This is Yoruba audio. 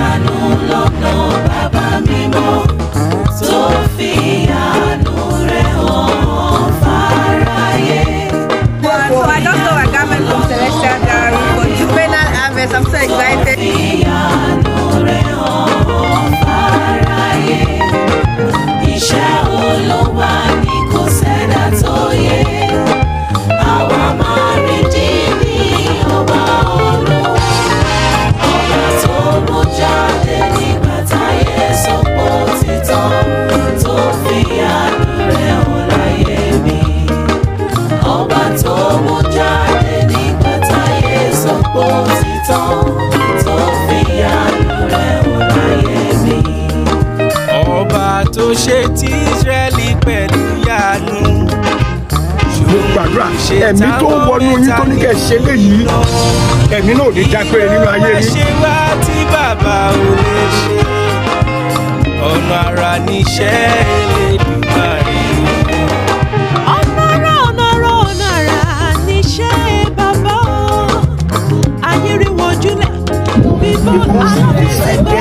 ìyanu lọ́nà bàbá mímọ́ tó fi àánú rẹ̀ hàn fáráyé. So I just saw a garment from Celestial Gallery for juvenile harvest. I'm so excited. ìyanu rẹ̀ hàn fáráyé. Iṣẹ́ Olúwa ni kò sẹ́dá tó yẹ. Àwa máa rí dídí ọba Olúwa. Ọba tó mú jáde nígbà táyé sọ́pọ̀ títàn tó fi àánú rẹ̀ hàn láyé mi. Ọba tó mú jáde nígbà táyé sọ́pọ̀ títàn tó fi àánú rẹ̀ hàn láyé mi. ọba tó ṣe ti Ísírẹ́lì pẹ̀lú yanu. mo gbàdúrà ẹ̀mí tó ń wọnú yín tó ní kẹ́ ẹ ṣe léyìí ẹ̀mí náà ò ní dágbére nínú ayé Ìwọ yín. ṣe wá tí bàbá ò lè ṣe ọ̀nà àrà níṣẹ́ Elédùmarè. ọ̀nàrà ọ̀nàrà ọ̀nàrà níṣẹ́ bàbá o ayé rí wọn júlẹ̀ bíbọ́ alábìsẹ̀ gbé